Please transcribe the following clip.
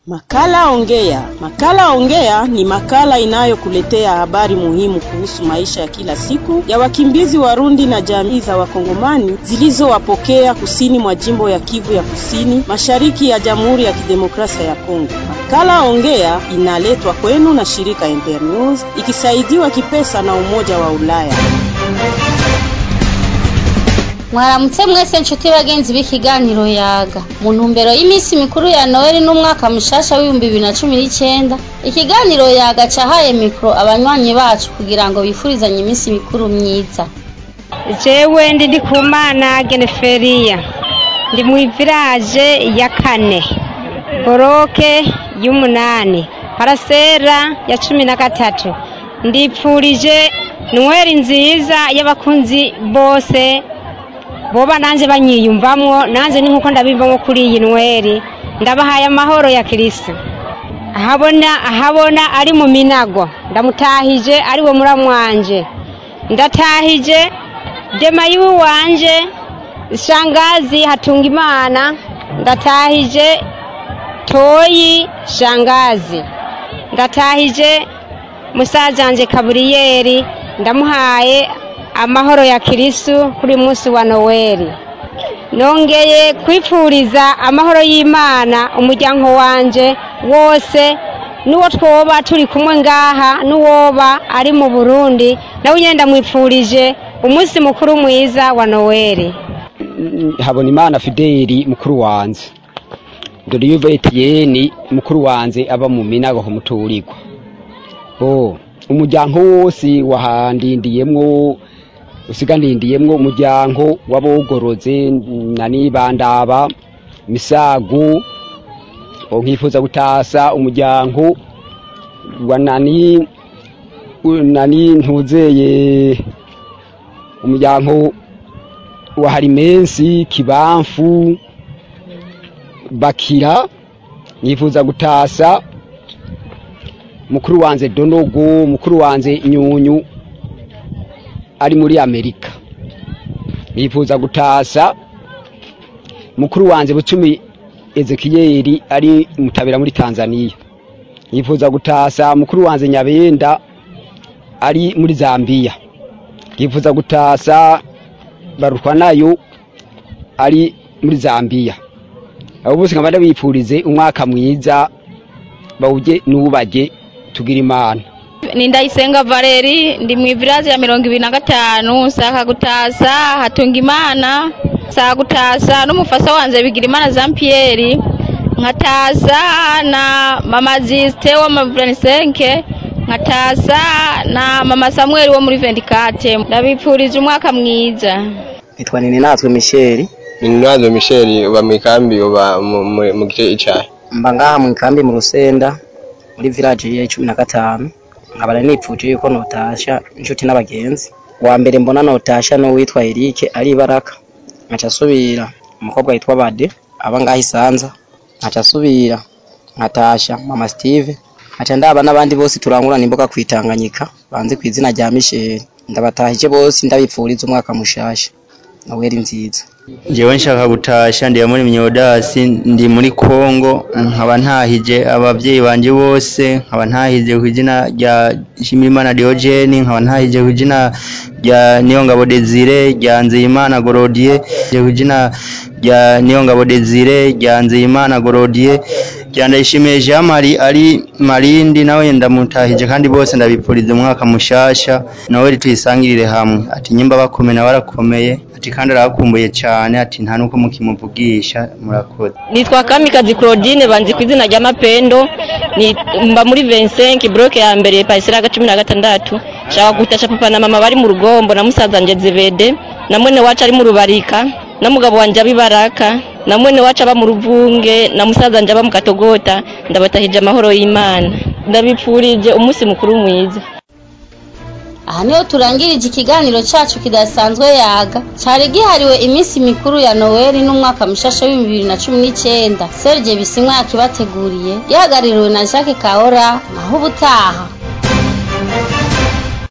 Makala Ongea. Makala Ongea ni makala inayokuletea habari muhimu kuhusu maisha ya kila siku ya wakimbizi Warundi na jamii za Wakongomani zilizowapokea kusini mwa jimbo ya Kivu ya Kusini, mashariki ya Jamhuri ya Kidemokrasia ya Kongo. Makala Ongea inaletwa kwenu na shirika Internews ikisaidiwa kipesa na Umoja wa Ulaya. mwaramutse mwese nshuti bagenzi b'ikiganiro yaga mu ntumbero y'iminsi mikuru ya noheli n'umwaka mushasha w'ibihumbi bibiri na cumi n'icyenda ikiganiro yaga cahaye mikoro abanywanyi bacu kugira ngo bifurizanye iminsi mikuru myiza jewe ndi ndikumana geneferiya ndi mu iviraje ya kane boroke y'umunani parasera ya cumi na gatatu ndipfurije nweri nziza y'abakunzi bose boba nanjye banyiyumvamwo nanjye ni nkuko ndabivamo kuri iyi nweri ndabahaye amahoro ya kirisi ahabona ahabona ari mu minago ndamutahije ari we muramwanje ndatahije dema yiwe wanje shangazi hatunga imana ndatahije toyi shangazi ndatahije musazanje kaburiyeri ndamuhaye amahoro ya kirisu kuri munsi wa noweli nongeye kwifuriza amahoro y'imana umuryango wanje wose n'uwo twoba turi kumwe ngaha n'uwoba ari mu burundi nawe nyine ndamwifurije umunsi mukuru mwiza wa noweli habona imana fideli mukuru wanjye dore iyo etiyeni mukuru wanjye aba mu minago kumuturirwa bo umuryango wose wahandindiyemwo usiganindiyemwo umuryango w'abogoroze na nibandaba misagu nkifuza gutasa umuryango wa nani nani ntuzeye umuryango wa harimensi kibamfu bakira nkifuza gutasa mukuru wanjye donogo mukuru wanjye nyunyu ari muri amerika nifuza gutasa mukuru wanjye bucumi ezekiyeri ari mutabera muri tanzania nifuza gutasa mukuru wanjye nyabenda ari muri zambia nifuza gutasa barutwa nayo ari muri zambia abo bose nkaba ndabifurize umwaka mwiza bawujye n'ubajye tugira imana ni ndayisenga valeri ndi mu ivirazi ya mirongo ibiri na gatanu nsaka gutasa hatunga imana nsaka gutasa n'umufasa wanjye bigira imana jean pierre nkatasa na mama zisite wo mu vuranisenke nkatasa na mama samuel wo muri vendikate ndabipfurije umwaka mwiza nitwa nini natwe misheri Ninazwe Michel uba mu ikambi uba mu gice icayi mba ngaha mu ikambi mu rusenda muri village ya cumi na gatanu nkaba nipfuje yuko notasha inshuti n'abagenzi wa mbere mbona notasha n'uwitwa Eric ari baraka nkaca asubira umukobwa yitwa Bade aba ngaha isanza nkaca asubira nkatasha mama Steve nkaca ndaba n'abandi bose turangurana imboga kwitanganyika banze ku izina rya Michel ndabatahije bose ndabipfuriza umwaka mushasha naweri nziza jewe nshaka gutasha ndi muri myodasi ndi muri Kongo nkaba ntahije abavyeyi banje bose nkaba ntahije ku izina rya Shimirimana Diogene nkaba ntahije ku izina rya Niyongabo Desire rya Nzeyimana Gorodie ku izina rya Niyongabo Desire rya Nzeyimana Gorodie rya Ndayishimiye Jean Marie ari Marindi nawe ndamutahije kandi bose ndabipfuriza umwaka mushasha nawe tuyisangirire hamwe ati nyimba bakomeye na barakomeye ati kandi arakumbuye cyane ati nta nuko mukimuvugisha murakoze nitwa kamikazi claudine banzi ku izina rya mapendo mba muri 25 bloke ya mbere parisera cumi na gatandatu nshaka gutasha papa na mama bari mu rugombo na musaza nje zivede na mwene wacu ari mu rubarika na mugabo wanje abibaraka na mwene wacu aba mu ruvunge na musaza nje aba mu katogota ndabatahije amahoro y'imana ndabipfurije umunsi mukuru mwiza aha niho turangirije ikiganiro cyacu kidasanzwe yaga cyari gihariwe iminsi mikuru ya noweli n'umwaka mushasha w'ibihumbi bibiri na cumi n'icyenda serge bisimwa yakibateguriye gihagarariwe na jacques kahora naho ubutaha